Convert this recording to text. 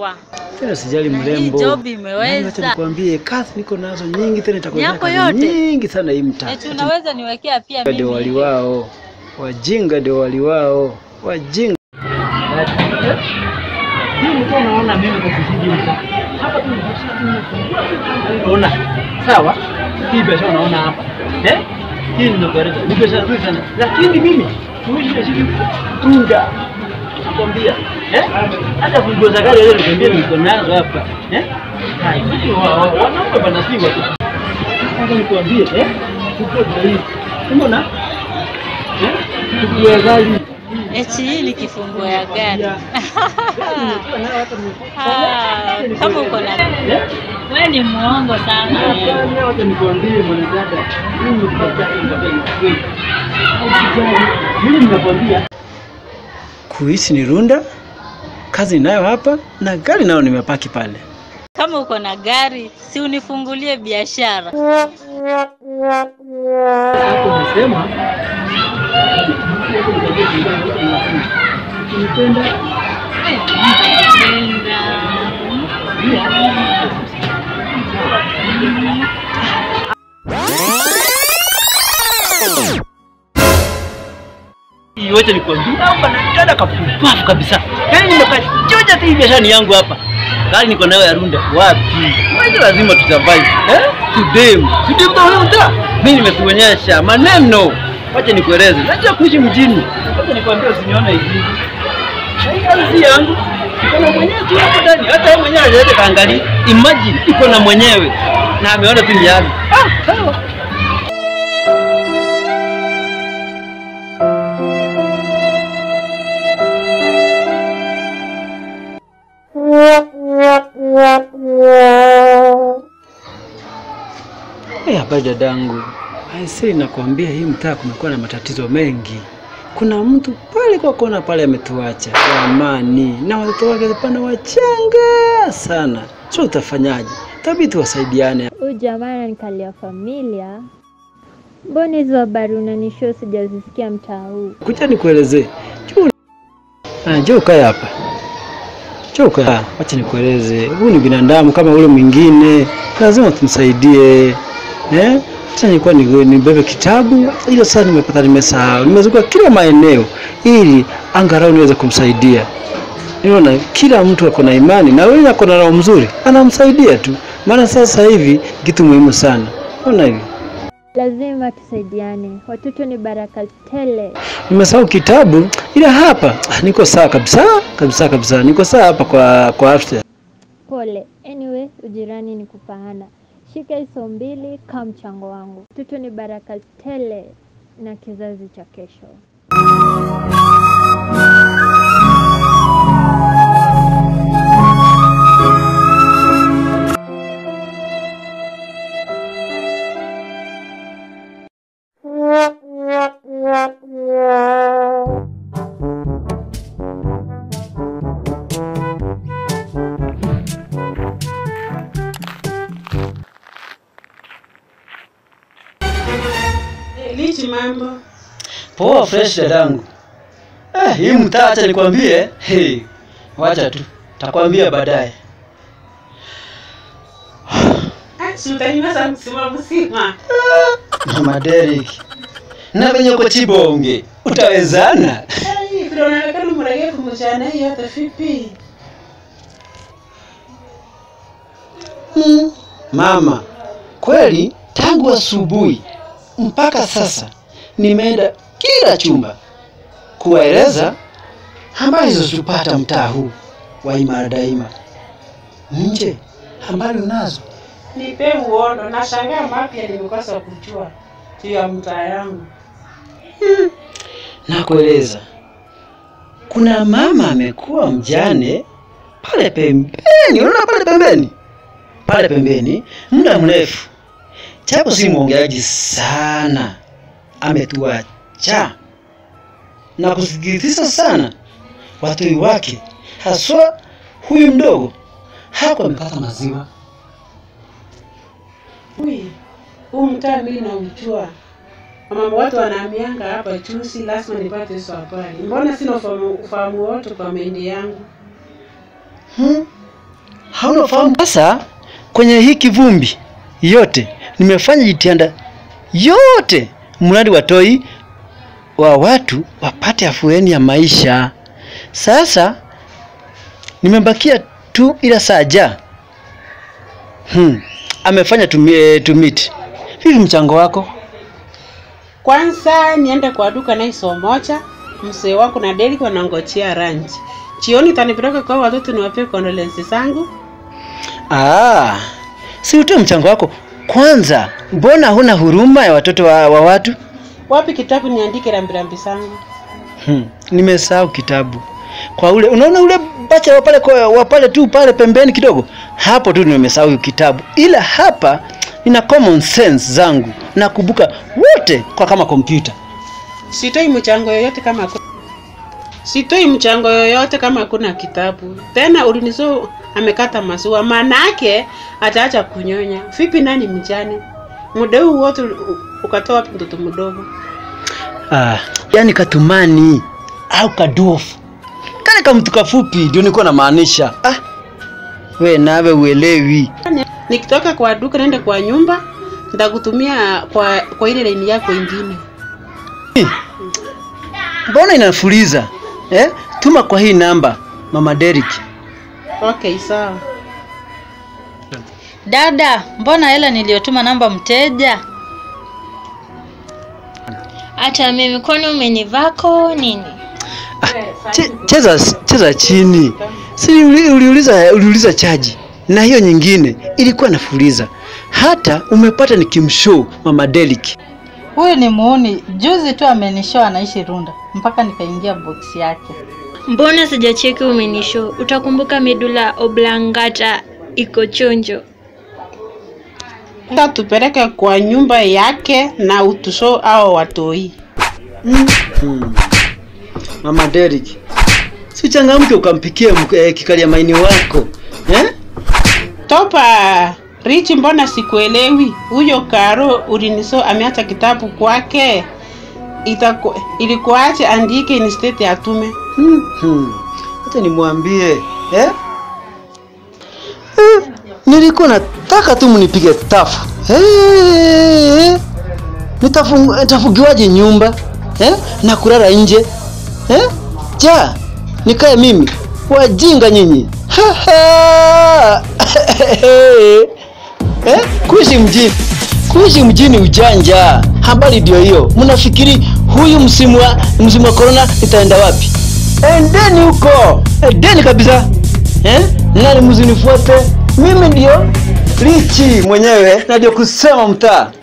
wa Tena sijali Na hii mrembo. job Yaani imeweza. Wacha nikwambie kazi niko nazo nyingi tena itakuwa Yako kazi yote? nyingi sana hii mtaa. eti unaweza niwekea pia Ndio wali mimi wao. Wajinga ndio wali wao. Wajinga. Hii mtu unaona mimi kwa kijiji mtaa. Hapa tu unaona. Sawa? Hii biashara unaona hapa. Eh? Hii ni ndogareza. Ni biashara nzuri sana. Lakini mimi tuishi na shilingi tunda. Nakwambia. Eh? Hata funguo za gari leo nikwambia niko nazo hapa. Eh? Hai, sisi wa- wa- wanaume bana si watu. Sasa nikwambie, eh? Tuko hii. Umeona? Eh? Tukiwa gari. eti hii ni kifunguo ya gari Ah, kama uko na Eh? wewe ni muongo sana Hapana, wacha nikwambie mwanadada, mimi mpaka mimi nimekwambia kuishi ni runda, kazi ninayo hapa na gari nayo nimepaki pale. kama uko na gari si unifungulie biashara Hapo umesema ukinipenda Wacha nikwambie hapa na dada kapupafu kabisa. Yaani nimekachoja tu hii biashara ni yangu hapa. Gari niko nayo ya runda. Wapi? Wacha lazima tusurvive. Eh? Tudem. Tudem ndo wewe uta. Mimi nimekuonyesha maneno. Wacha nikueleze. Najua kuishi mjini. Wacha nikwambie usinione hivi. Hii kazi yangu. Iko na mwenyewe tu hapo ndani. Hata yeye mwenyewe hajaenda kaangalia. Imagine iko na mwenyewe. Na ameona tu ni yangu. Ah, sawa. Hey, habari dadangu. Aisee, nakwambia hii mtaa kumekuwa na matatizo mengi. Kuna mtu pale kwa kona pale ametuacha wa amani na watoto wake pana wachanga sana. Sio utafanyaje? Tabii tuwasaidiane. Huyu jamaa ananikalia familia. Mbona hizo habari unanishow sijazisikia mtaa huu? Kuja nikuelezee. Njoo. Ah, njoo ukae hapa. Njoo ukae. Ah, Wacha nikueleze. Huyu ni binadamu kama ule mwingine. Lazima tumsaidie. Eh? Sasa nilikuwa ni- nibebe kitabu, hilo sasa nimepata nimesahau. Nimezunguka kila maeneo ili angalau niweze kumsaidia. Unaona, kila mtu ako na imani na wewe ako na roho mzuri, anamsaidia tu. Maana sasa hivi kitu muhimu sana. Unaona hivi? Lazima tusaidiane, watoto ni baraka tele. Nimesahau kitabu ila hapa ah, niko sawa kabisa kabisa kabisa, niko sawa hapa kwa kwa afya. Pole. Anyway, ujirani ni kupahana. Shika hizo mbili kama mchango wangu. Watoto ni baraka tele na kizazi cha kesho. Lichi mambo. Poa fresh dadangu. Eh, hii mtaa acha nikwambie. Hey, wacha tu. Takwambia baadaye. Ah, si utanimeza msima msima. Mama Derek. Na venye uko Chibonge, utawezana? Ai, vile unaonekana mregevu mchana hii hata vipi? Mm. Mama, kweli tangu asubuhi mpaka sasa nimeenda kila chumba kuwaeleza habari zilizopata mtaa huu wa Imara Daima. Nje habari unazo? Nipe uondo, nashangaa mapya nimekosa kujua juu ya mtaa yangu. Nakueleza, kuna mama amekuwa mjane pale pembeni, unaona pale pembeni, pale pembeni muda mrefu, japo si mwongeaji sana, ametuacha na kusikitisha sana. Watoi wake haswa huyu mdogo hakuwa amekata maziwa. Ui, huu mtaa mimi naujua. Mama watu wanaamianga hapa chusi, lazima nipate hizo habari. Mbona sina ufahamu, ufahamu wote kwa mendi yangu? Hmm? hauna ufahamu. Sasa kwenye hii kivumbi yote nimefanya jitihada yote, mradi watoi wa watu wapate afueni ya maisha. Sasa nimebakia tu ila saja hmm. amefanya tumi, tumiti. Vipi mchango wako? Kwanza niende kwa duka na iso moja, mzee wako na Derek wanangojea ranch. Jioni tanipeleka kwa watoto niwapee condolence zangu. Ah, si utoe mchango wako kwanza. Mbona huna huruma ya watoto wa, wa watu? Wapi kitabu niandike rambirambi zangu? Hmm. Nimesahau kitabu kwa ule, unaona ule bacha wa pale kwa- wa pale tu pale pembeni kidogo, hapo tu nimesahau kitabu, ila hapa nina common sense zangu nakumbuka wote kwa kama kompyuta. Sitoi mchango yoyote kama ku... Sitoi mchango yoyote kama hakuna kitabu. Tena ulinizo amekata maziwa, maana yake ataacha kunyonya. Vipi nani mjane? Muda huu wote u- ukatoa wapi mtoto mdogo? Ah, yani katumani au kaduofu kale kamtu kafupi ndio nilikuwa namaanisha. Ah, we nawe uelewi. Nikitoka kwa duka naenda kwa nyumba, nitakutumia kwa kwa ile laini yako ingine. Mbona inafuliza eh? Tuma kwa hii namba Mama Derek. Okay, sawa. Dada, mbona hela niliyotuma namba mteja? Hata mimi kwani umenivako nini? Che, cheza cheza chini. Si uli- uliuliza uliuliza chaji na hiyo nyingine ilikuwa nafuliza. Hata umepata nikimshow Mama Derek. Huyu ni muuni, juzi tu amenishow anaishi Runda, mpaka nikaingia box yake. Mbona sijacheki umenisho? Utakumbuka medula oblongata iko chonjo. Sasa tupeleke kwa nyumba yake na utusho au watoi. Hmm. Mama Derek. Si changamke ukampikie mk- eh, kikalia maini wako. Eh? Topa Richi, mbona sikuelewi? Huyo Karo uliniso ameacha kitabu kwake, itaku ilikuache andike instead atume. Hmm. Hmm. Acha nimwambie eh? Eh, nilikuwa nataka tu mnipige tafu eh, nitafu, nitafugiwaje nyumba eh? na kulala nje eh? ja nikae mimi wajinga nyinyi Ha, ha. eh? kuishi mjini kuishi mjini ujanja habari ndio hiyo mnafikiri huyu msimu wa msimu wa corona itaenda wapi endeni huko endeni kabisa eh? nani mzinifuate mimi ndio richi mwenyewe na ndio kusema mtaa